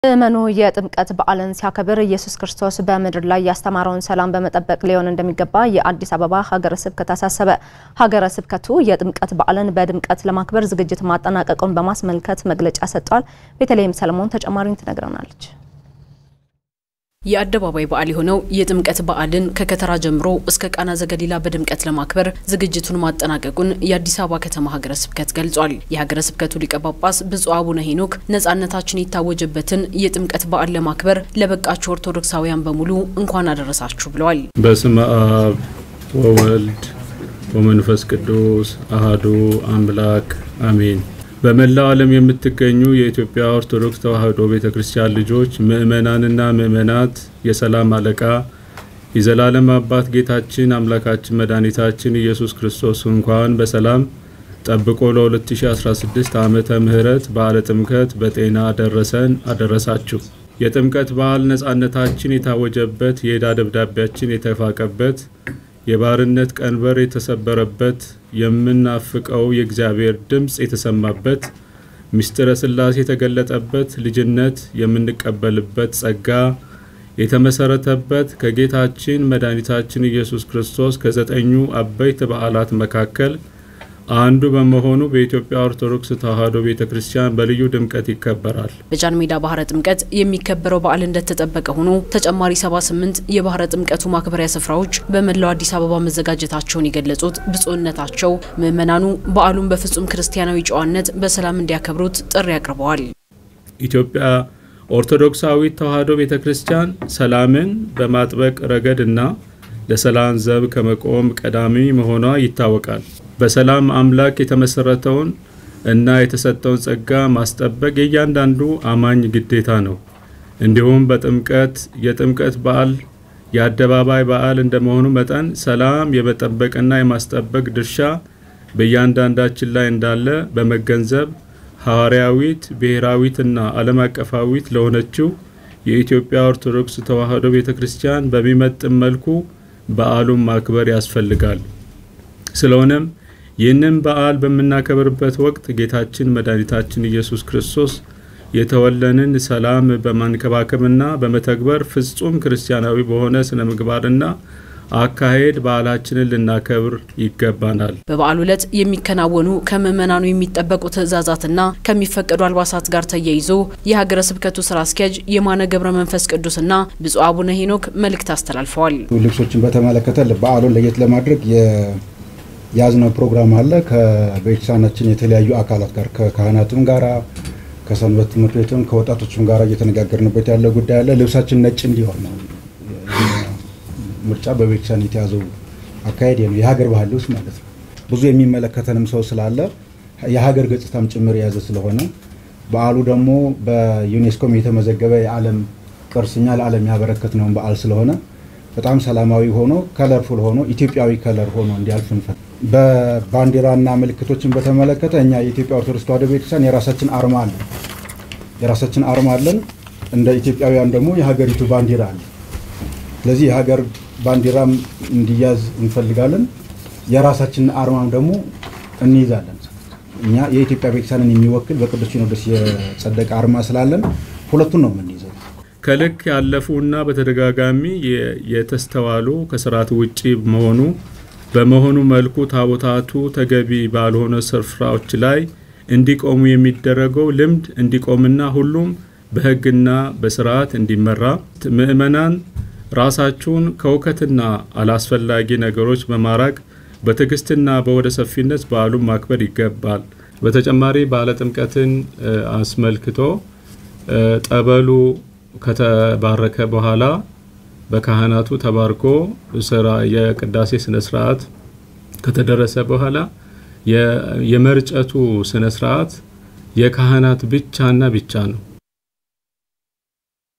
ምእመኑ የጥምቀት በዓልን ሲያከብር ኢየሱስ ክርስቶስ በምድር ላይ ያስተማረውን ሰላም በመጠበቅ ሊሆን እንደሚገባ የአዲስ አበባ ሀገረ ስብከት አሳሰበ። ሀገረ ስብከቱ የጥምቀት በዓልን በድምቀት ለማክበር ዝግጅት ማጠናቀቁን በማስመልከት መግለጫ ሰጥቷል። ቤተልሔም ሰለሞን ተጨማሪን ትነግረናለች። የአደባባይ በዓል የሆነው የጥምቀት በዓልን ከከተራ ጀምሮ እስከ ቃና ዘገሊላ በድምቀት ለማክበር ዝግጅቱን ማጠናቀቁን የአዲስ አበባ ከተማ ሀገረ ስብከት ገልጿል። የሀገረ ስብከቱ ሊቀ ጳጳስ ብፁዕ አቡነ ሄኖክ ነጻነታችን የታወጀበትን የጥምቀት በዓል ለማክበር ለበቃችሁ ኦርቶዶክሳውያን በሙሉ እንኳን አደረሳችሁ ብለዋል። በስመ አብ ወወልድ ወመንፈስ ቅዱስ አሃዱ አምላክ አሜን። በመላው ዓለም የምትገኙ የኢትዮጵያ ኦርቶዶክስ ተዋሕዶ ቤተ ክርስቲያን ልጆች ምእመናንና ምእመናት የሰላም አለቃ የዘላለም አባት ጌታችን አምላካችን መድኃኒታችን ኢየሱስ ክርስቶስ እንኳን በሰላም ጠብቆ ለ2016 ዓመተ ምህረት በዓለ ጥምቀት በጤና አደረሰን አደረሳችሁ። የጥምቀት በዓል ነጻነታችን የታወጀበት የዕዳ ደብዳቤያችን የተፋቀበት የባርነት ቀንበር የተሰበረበት የምናፍቀው የእግዚአብሔር ድምፅ የተሰማበት ምስጢረ ሥላሴ የተገለጠበት ልጅነት የምንቀበልበት ጸጋ የተመሰረተበት ከጌታችን መድኃኒታችን ኢየሱስ ክርስቶስ ከዘጠኙ አበይት በዓላት መካከል አንዱ በመሆኑ በኢትዮጵያ ኦርቶዶክስ ተዋሕዶ ቤተ ክርስቲያን በልዩ ድምቀት ይከበራል። በጃን ሜዳ ባህረ ጥምቀት የሚከበረው በዓል እንደተጠበቀ ሆኖ ተጨማሪ 78 የባህረ ጥምቀቱ ማክበሪያ ስፍራዎች በመላው አዲስ አበባ መዘጋጀታቸውን የገለጹት ብፁዕነታቸው ምዕመናኑ በዓሉን በፍጹም ክርስቲያናዊ ጨዋነት በሰላም እንዲያከብሩት ጥሪ አቅርበዋል። ኢትዮጵያ ኦርቶዶክሳዊት ተዋሕዶ ቤተ ክርስቲያን ሰላምን በማጥበቅ ረገድና ለሰላም ዘብ ከመቆም ቀዳሚ መሆኗ ይታወቃል። በሰላም አምላክ የተመሰረተውን እና የተሰጠውን ጸጋ ማስጠበቅ የእያንዳንዱ አማኝ ግዴታ ነው። እንዲሁም በጥምቀት የጥምቀት በዓል የአደባባይ በዓል እንደመሆኑ መጠን ሰላም የመጠበቅና የማስጠበቅ ድርሻ በእያንዳንዳችን ላይ እንዳለ በመገንዘብ ሐዋርያዊት ብሔራዊትና ዓለም አቀፋዊት ለሆነችው የኢትዮጵያ ኦርቶዶክስ ተዋሕዶ ቤተ ክርስቲያን በሚመጥን መልኩ በዓሉን ማክበር ያስፈልጋል። ስለሆነም ይህንን በዓል በምናከብርበት ወቅት ጌታችን መድኃኒታችን ኢየሱስ ክርስቶስ የተወለንን ሰላም በማንከባከብና በመተግበር ፍጹም ክርስቲያናዊ በሆነ ስነ ምግባርና አካሄድ በዓላችንን ልናከብር ይገባናል። በበዓሉ ዕለት የሚከናወኑ ከምዕመናኑ የሚጠበቁ ትዕዛዛትና ከሚፈቀዱ አልባሳት ጋር ተያይዞ የሀገረ ስብከቱ ስራ አስኪያጅ የማነ ገብረ መንፈስ ቅዱስና ብፁዕ አቡነ ሄኖክ መልእክት አስተላልፈዋል። ልብሶችን በተመለከተ በዓሉን ለየት ለማድረግ የያዝነው ፕሮግራም አለ። ከቤተክርስቲያናችን የተለያዩ አካላት ጋር ከካህናትም ጋራ ከሰንበት ትምህርት ቤትም ከወጣቶችም ጋር እየተነጋገርንበት ያለ ጉዳይ አለ። ልብሳችን ነጭ እንዲሆን ነው ምርጫ በቤተክርስቲያን የተያዘው አካሄድ ነው። የሀገር ባህል ልብስ ማለት ነው። ብዙ የሚመለከተንም ሰው ስላለ የሀገር ገጽታም ጭምር የያዘ ስለሆነ በዓሉ ደግሞ በዩኔስኮም የተመዘገበ የዓለም ቅርስኛ ለዓለም ያበረከትነውን በዓል ስለሆነ በጣም ሰላማዊ ሆኖ ከለርፉል ሆኖ ኢትዮጵያዊ ከለር ሆኖ እንዲያልፍ እንፈል በባንዲራና ምልክቶችን በተመለከተ እኛ የኢትዮጵያ ኦርቶዶክስ ተዋሕዶ ቤተክርስቲያን የራሳችን አርማ አለን። የራሳችን አርማ አለን። እንደ ኢትዮጵያውያን ደግሞ የሀገሪቱ ባንዲራ አለ። ስለዚህ የሀገር ባንዲራም እንዲያዝ እንፈልጋለን። የራሳችንን አርማም ደግሞ እንይዛለን። እኛ የኢትዮጵያ ቤተክርስቲያንን የሚወክል በቅዱስ ሲኖዶስ የጸደቀ አርማ ስላለን ሁለቱን ነው የምንይዘው። ከልክ ያለፉና በተደጋጋሚ የተስተዋሉ ከስርዓት ውጪ መሆኑ በመሆኑ መልኩ ታቦታቱ ተገቢ ባልሆነ ስፍራዎች ላይ እንዲቆሙ የሚደረገው ልምድ እንዲቆምና ሁሉም በሕግና በስርዓት እንዲመራ ምዕመናን ራሳችሁን ከውከትና አላስፈላጊ ነገሮች በማራቅ በትዕግስትና በወደ ሰፊነት በዓሉን ማክበር ይገባል። በተጨማሪ በዓለ ጥምቀትን አስመልክቶ ጠበሉ ከተባረከ በኋላ በካህናቱ ተባርኮ ስራ የቅዳሴ ስነ ስርዓት ከተደረሰ በኋላ የመርጨቱ ስነ ስርዓት የካህናት ብቻና ብቻ ነው።